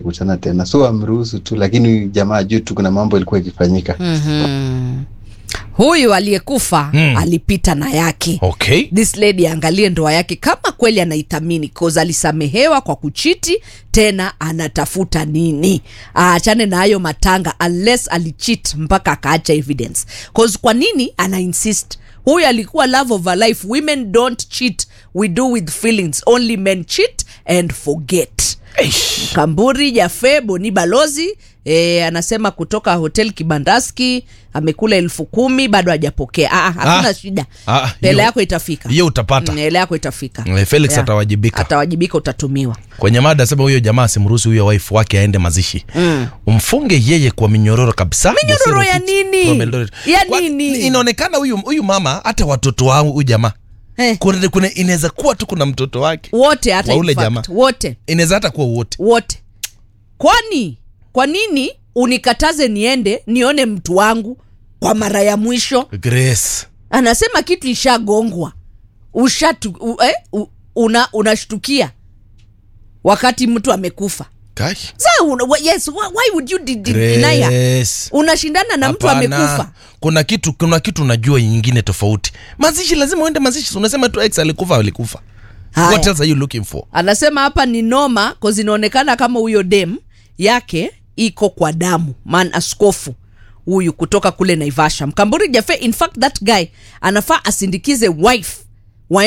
kukutana tena, so amruhusu tu, lakini jamaa juu tu kuna mambo ilikuwa ikifanyika. Mhm. huyu aliyekufa Mm. alipita na yake okay this lady aangalie ndoa yake kama kweli anaithamini cause alisamehewa kwa kuchiti tena anatafuta nini aachane na hayo matanga unless alichit mpaka akaacha evidence cause kwa nini ana insist huyu alikuwa love of a life women don't cheat we do with feelings only men cheat and forget Eish. Kamburi Jafe Boni Balozi e, anasema kutoka hotel Kibandaski amekula elfu kumi bado hajapokea. Ah, ah, hakuna Ah. shida, Ah, hela hiyo- yako itafika, hiyo utapata. Mm, hela yako itafika. Eh, Felix Yeah. atawajibika. atawajibika, utatumiwa. kwenye mada sema huyo jamaa asimruhusu huyo wife wake aende mazishi mm. umfunge yeye kwa minyororo kabisa Minyororo ya Bosero nini? from Eldoret. Ya Kwa- nini? inaonekana huyu huyu mama hata watoto wangu huyu jamaa Eh. kuna, kuna inaweza kuwa tu kuna mtoto wake Wote hata Wa ule in fact, jamaa. wote inaweza hata kuwa wote wote. Kwani kwa nini unikataze niende nione mtu wangu kwa mara ya mwisho? grace anasema kitu ishagongwa ushatu u, eh, u, una unashtukia wakati mtu amekufa Kai. Sa, una, wa- yes, why, why would you de- de- deny her? Grace. unashindana na mtu Hapana. amekufa kuna kitu kuna kitu unajua nyingine tofauti mazishi lazima uende mazishi unasema tu ex alikufa alikufa Haya. what else are you looking for anasema hapa ni noma cause inaonekana kama huyo dem yake iko kwa damu man askofu huyu kutoka kule naivasha mkamburi jafe in fact that guy anafaa asindikize wife